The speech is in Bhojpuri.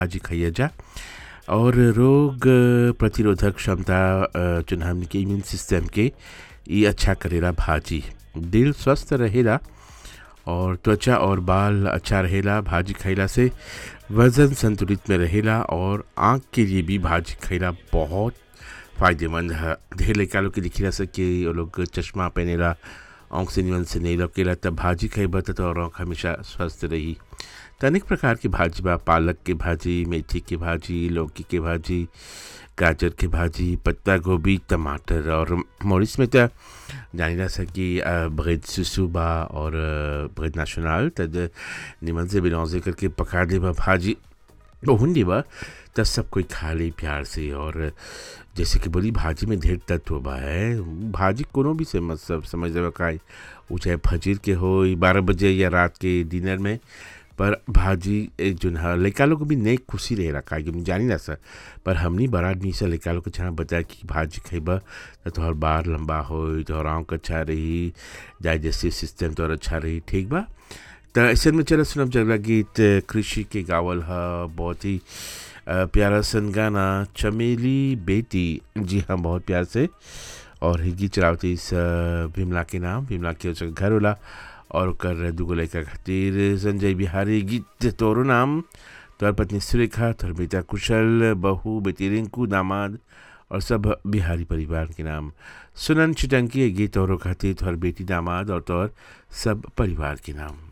भाजी खाइए जा और रोग प्रतिरोधक क्षमता अ, जोन हमन के इम्यून सिस्टम के ये अच्छा करेला भाजी दिल स्वस्थ रहेला और त्वचा और बाल अच्छा रहेला भाजी खइला से वजन संतुलित में रहेला और आँख के लिए भी भाजी खइला बहुत फायदेमंद है ढेर लड़का लोग के दिखिला से कि वो लोग चश्मा पहनेला आँख से निमन से नहीं लौकेला तब भाजी खइबा त तोहर आँख हमेशा स्वस्थ रही त अनेक प्रकार के भाजी बा पालक के भाजी मेथी के भाजी लौकी के भाजी गाजर के भाजी पत्ता गोभी टमाटर और मॉरिस में त जानिला सा कि ब्रेड सुसु बा और ब्रेड नेशनल तद निमन से बिलौजे करके पका दे बा भाजी हुंडी बा तब सब कोई खा ले प्यार से और जैसे कि बोली भाजी में ढेर तत्व बा है भाजी कोनो भी से मतलब समझ लेबा का वो चाहे फजीर के हो बारह बजे या रात के डिनर में पर भाजी एक जोन है लड़का लोग को भी नई खुशी रहेला का कि हम जानी ना सर पर हमनी बड़ा आदमी से लड़का लोग को जहाँ बताया कि भाजी खइबा तो तोहर बार लंबा हो तोहर आँख अच्छा रही डाइजेस्टिव सिस्टम तोहर अच्छा रही ठीक बा तो ऐसे में चलो सुनब जगला गीत कृषि के गावल है बहुत ही अ, प्यारा सन गाना चमेली बेटी जी हाँ बहुत प्यार से और ही गीत चलावती इस अ, विमला के नाम विमला के उसका घर होला और ओकर दूगो लड़का खातिर संजय बिहारी गीत तोरो नाम तोहर पत्नी सुरेखा तोहर बेटा कुशल बहू बेटी रिंकू दामाद और सब बिहारी परिवार के नाम सुनन चिटंकी ये गीत तोहरो खातिर तोहर बेटी दामाद और तोहर सब परिवार के नाम